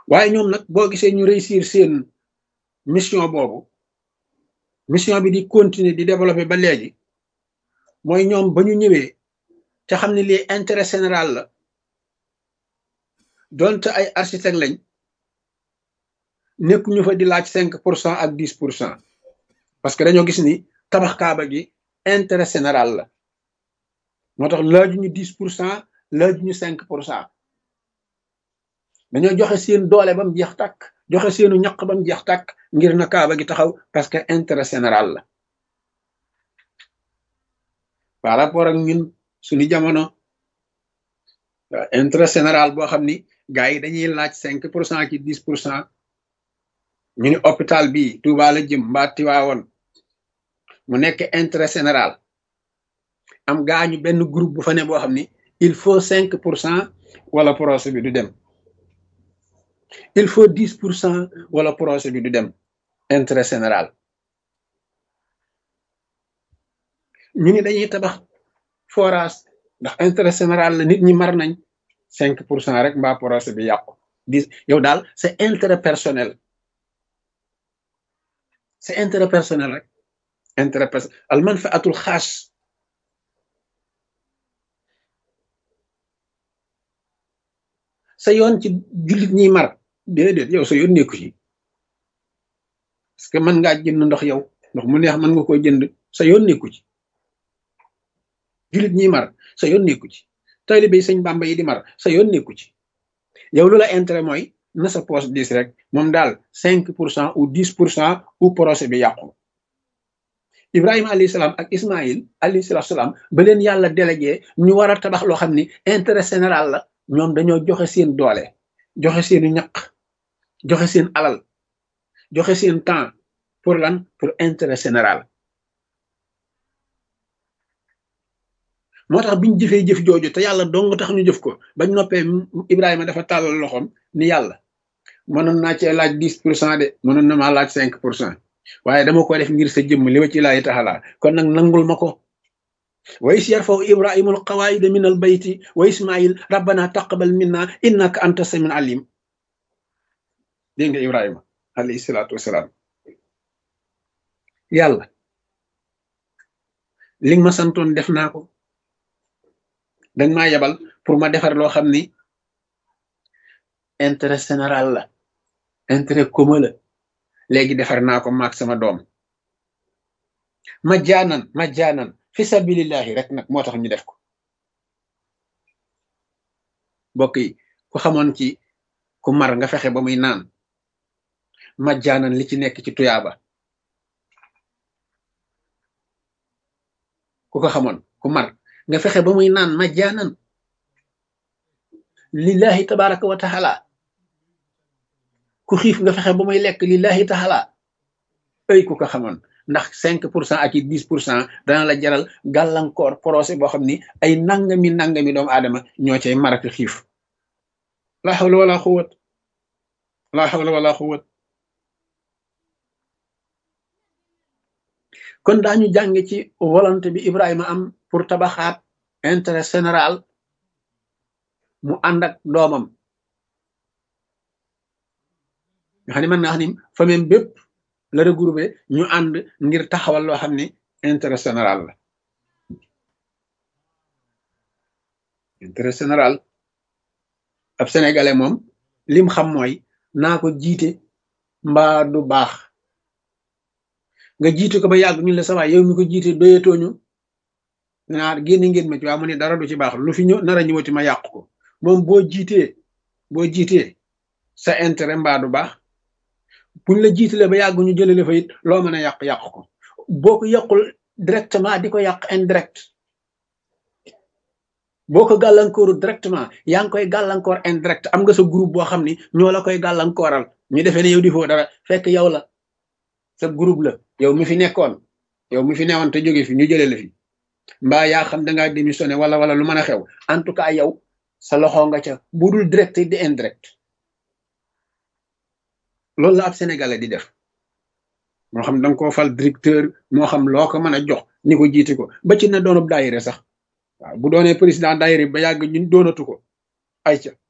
waaye ñoom nag boo gisee ñu réussir seen mission boobu mission bi di continuer di développer ba léegi mooy ñoom ba ñu ñëwee te xam ne lii intérêt général la donte ay architecte lañ nekk ñu fa di laaj cinq pour cent ak dix pour cent parce que dañoo gis ni tabax kaaba gi intérêt général la moo tax laaju ñu dix pour cent laaju ñu cinq pour cent dañoo joxe seen doole ba mu jeex tàkk joxe seenu ñaq ba mu jeex tàkk ngir na kaaba gi taxaw parce que intérêt général la par rapport ak ñun suñu jamono intérêt général boo xam ni gars yi dañuy laaj cinq pour cent ki dix pour cent ñu ni hôpital bi Touba la jëm mbaa Tiwaawoon mu nekk intérêt général am gaañu benn groupe bu fa ne boo xam ni il faut cinq pour cent wala projet bi du dem il faut dix pour cent wala projet bi du dem intérêt général ñu ni dañuy tabax forage ndax intérêt général la nit ñi mar nañ cinq pour cent rek mbaa projet bi yàqu dix yow daal c'est intérêt personnel c'est intérêt personnel rek intérêt personnel al manfaatul xaas sa yoon ci jullit ñiy mar déedéet yow sa yoon nekku ci parce que mën ngaa jënd ndox yow ndox mu neex mën nga koo jënd sa yoon nekku ci jullit ñiy mar sa yoon nekku ci taalibe yi sëñ Bàmba yi di mar sa yoon nekku ci yow lu la intérêt mooy na sa poche dix rek moom daal cinq pour cent ou dix pour cent ou projet bi yàqu Ibrahima alayhi salaam ak Ismaïl alayhi salaam ba leen yàlla délégué ñu war a tabax loo xam ni intérêt général la ñoom dañoo joxe seen doole joxe seenu ñaq joxe seen alal joxe seen temps pour lan pour intérêt général moo tax biñ jëfee jëf jooju te yàlla dong tax ñu jëf ko bañ noppee Ibrahima dafa tàllal loxoom ni yàlla mënoon naa cee laaj dix pour cent de mënoon na maa laaj cinq pour cent waaye dama ko def ngir sa jëmm li wa ci laayi taxalaa kon nag nangul ma ko wa is yarfaw ibrahima al qawaida min al bayti wa ismail rabbana taqabal minna innaka anta samin alim dégg nga ibrahima alayhi salaatu wasalaam yàlla li nga ma santoon def naa ko danga maa yebal pour ma defar loo xam ni intérêt général la intérêt commun la léegi defar naa ko maag sama doom ma jaanan ma jaanan fi sabilillahi rek nag moo tax ñu def ko mbokk yi ku xamoon ci ku mar nga fexe ba muy naan ma jaanan li ci nekk ci tuyaaba ku ko xamoon ku mar nga fexe ba muy naan ma jaanan lillahi tabaraka wa taala ku xiif nga fexe ba muy lekk lillahi taala ay ku ko xamoon ndax cinq pour cent ak i dix pour cent dana la jaral gàllankoor procès boo xam ni ay nangami nangami doomu aadama ñoo cay maraki xiif la hawla wala xuwat la hawla wala xuwat kon daañu jàng ci volonté bi Ibrahima am pour tabaxaat intérêt général mu ànd ak doomam nga xam ne mën naa xam ni famille bépp la regroupé ñu ànd ngir taxawal loo xam ni intérêt général la intérêt général ab sénégalais moom lim xam mooy naa ko jiite mbaa du baax nga jiite ko ba yàgg ñu la sawaay yow mi ko jiite doyatooñu naa génn ngeen ma ci waa mu ne dara du ci baax lu fi ñëw nar a ñëwati ma yàq ko moom boo jiitee boo jiitee sa intérêt mbaa du baax buñ la jiitalee ba yàgg ñu jëlale fa it loo mën a yàq yàq ko boo ko yàqul directement di ko yàq indirect boo ko gàllankooru directement yaa ngi koy gàllankoor indirect am nga sa groupe boo xam ni ñoo la koy gàllankooral ñu defee ne yow di foo dara fekk yow la sa groupe la yow mi fi nekkoon yow mi fi newoon te jóge fi ñu jëlee la fi mbaa yaa xam dangaa démissionné wala wala lu mën a xew en tout cas yow sa loxo nga ca bu dul direct di indirect loolu la ab sénégalais di def moo xam danga koo fal directeur moo xam loo ko mën a jox ni ko jiite ko ba ci na doonub daayire sax waaw bu doonee président daayire ba yàgg ñun doonatu ko ay ca